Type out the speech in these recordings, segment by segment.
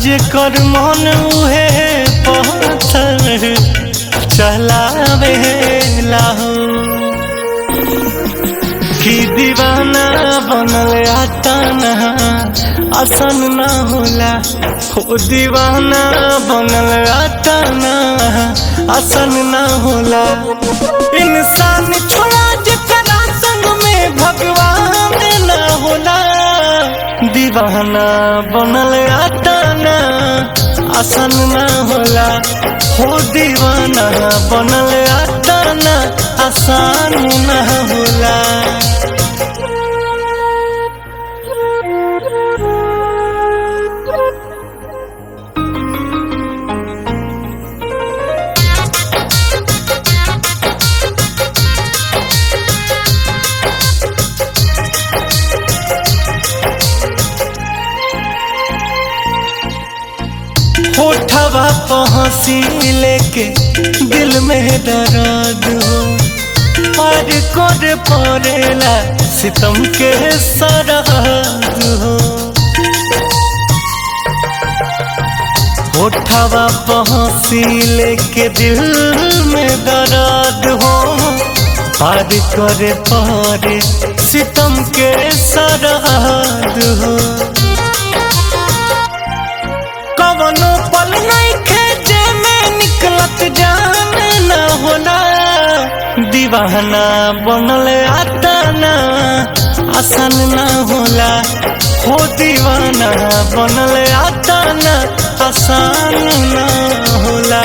जेकर मन उहे पत्थर चलावे लाहो कि दीवाना बनल आताना आसन ना होला हो दीवाना बनल आताना आसन ना होला इंसान छोड़ा जेकरा संग में भगवान ना होला दीवाना बनल आताना आसन ना होला हो दीवाना बनल आताना आसान ना होला होठवा पहसी लेके दिल में दर्द हो पार कर पड़ेला सितम के सरहद हो होठवा पहसी लेके दिल में दर्द हो पार कर पड़े सितम के सरहद हो कवनो पल नहीं खेजे में निकलत जान न होला दीवाना बनल आताना आसान न होला हो दीवाना बनल आताना आसान न होला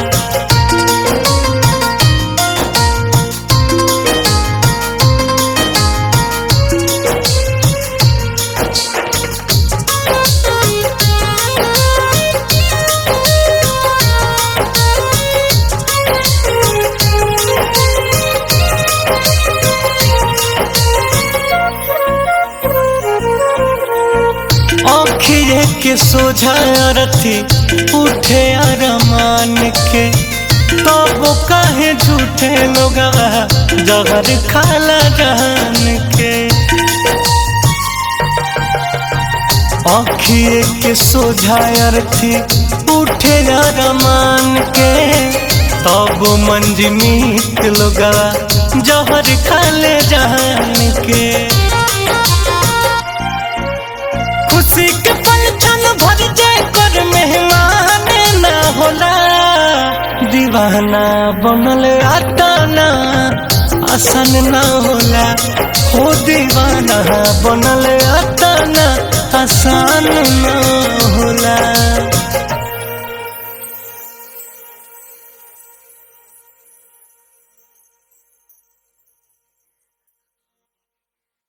आखिरे के सोझा रथी उठे अरमान के तब काहे झूठे लोग जहर खाला जान के आखिए के सोझा अर्थी उठे अरमान के तब मंजमीत लोग जहर खाले जान के खुशी के पल क्षण भर जाए कर मेहमान ना होला दीवाना बनल आताना आसन ना होला हो दीवाना बनल आताना आसान ना होला